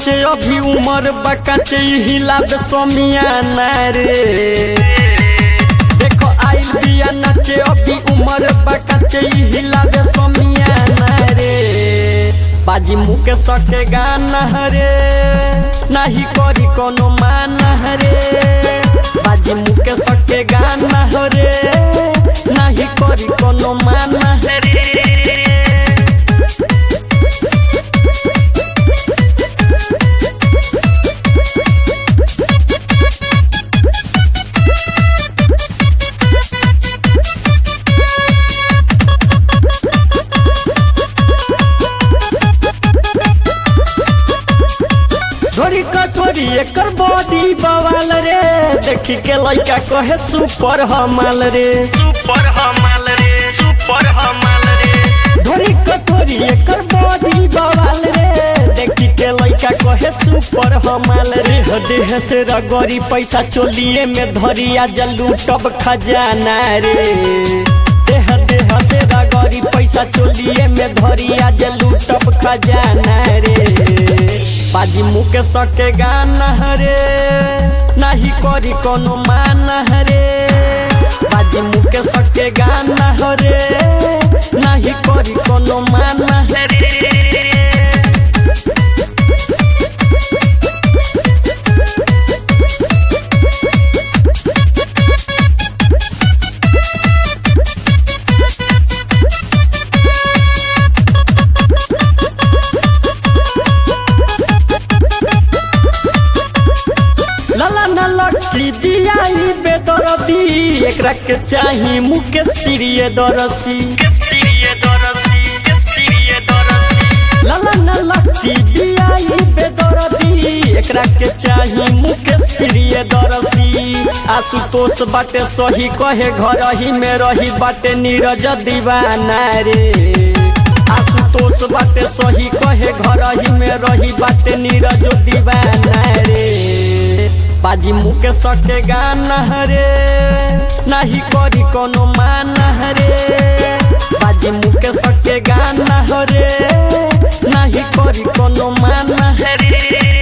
नचे अभी उमर बकाचे हिला दे समियाना रे देखो आइल बिया नचे अभी उमर बकाचे हिला दे समियाना रे बाजी मुके सके गाना रे नाही करी कोनो माना रे बाजी मुके सके गाना रे नाही करी कोनो माना रे धोरी कटोरी एकर बॉडी बवाल रे देखी के लइका कहे सुपर हमाल रे सुपर हमाल रे सुपर हमाल रे धोरी कटोरी एकर बॉडी बवाल रे देखी के लइका कहे सुपर हमाल रे हो देह से रगरी पैसा चोलिए में धरिया जलू टब खजाना रे देह देह से रगरी पैसा चोलिए में धरिया जलू टब खजाना रे बाजी मुके सके गाना रे नाही करी कोनो माना रे बाजी मुके सके गाना रे नाही करी कोनो माना रे लाला ना लकी दिया ई बेदरदी एकरा के चाही मुकेश प्रिय दरसी किस प्रिय दरसी किस प्रिय दरसी लाला ना लकी दिया ई बेदरदी एकरा के चाही मुकेश प्रिय दरसी आशुतोष बाटे सही कहे घर ही में रही बाटे नीरज दीवाना रे आशुतोष बाटे सही कहे घर ही में रही बाटे नीरज दीवाना रे बाजी मुके सके गाना रे नाही करी कोनो माना रे बाजी मुके सके गाना रे नाही करी कोनो माना रे